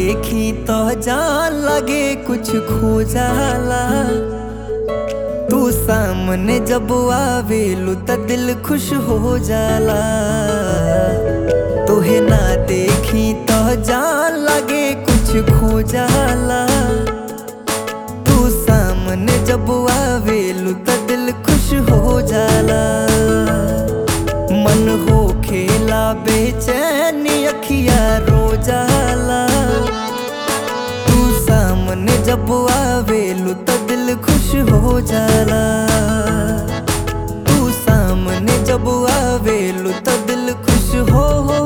देखी तो जान लगे कुछ खो जाला तू सामने जब आवेलू त दिल खुश हो जाला तोहे ना देखी तो जान लगे कुछ खो जाला तू सामने जब आवेलू त दिल खुश हो जाला मन हो खेला बेचैनी अखिया रो जाला तू सामने जब आवेलू त दिल खुश हो जाला तू सामने जब आवेलू त दिल खुश हो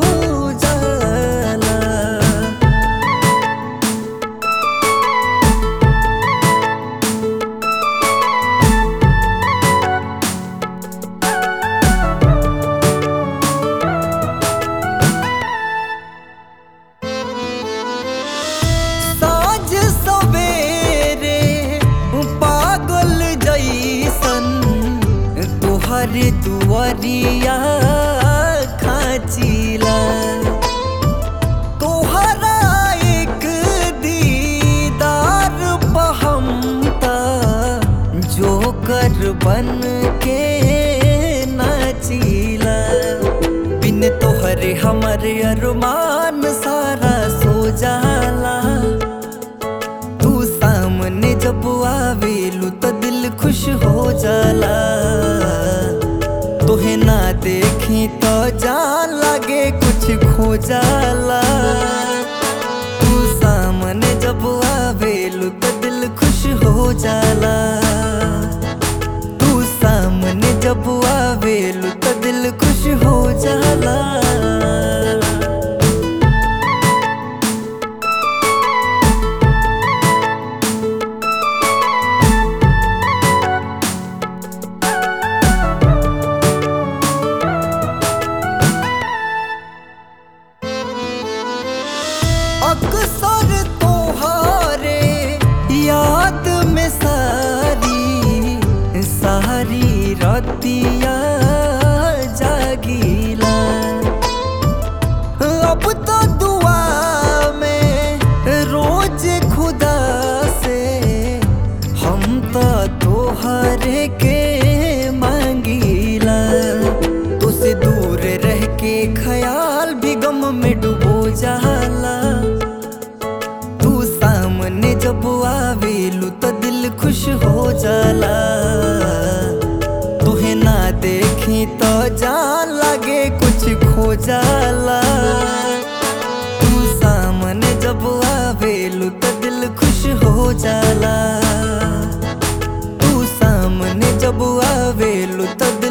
जाला साँझ सवेरे पागल जैसन तोहर दुआरिया खाचिला तोहरा एक दीदार पहमता जोकर बन के नाचिला बिन तोहरे हमर अरमान सारा सो जाला तू सामने जब आवेलू तो दिल खुश हो जाला तोहे ना देखी तो जान लगे कुछ खो जाला तू सामने जब आवेलू तो दिल खुश हो जाला तू सामने जब आवेलू तो दिल खुश हो जाला अक्सर तोहारे याद में सारी सारी रतिया जागीला अब तो दुआ में रोज खुदा से हम तो तोहरे के मांगीला तुझसे दूर रह के ख्याल भी गम में डूबो जाला तू सामने जब आवेलू तो दिल खुश हो जाला तुहे ना देखी तो जान लगे कुछ खो जाला तू सामने जब आवेलू तो दिल खुश हो जाला तू सामने जब आवेलू तो